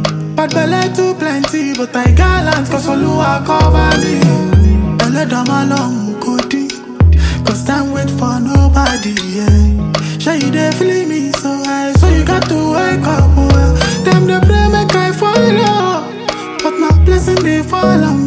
Bad belle too plenty, but I gallant cause Oluwa cover me. Belle down my long goodie, cause time wait for nobody, yeah. Sure you dey feel me so high, so you got to wake up, well. Them they pray make I follow, but my blessing they follow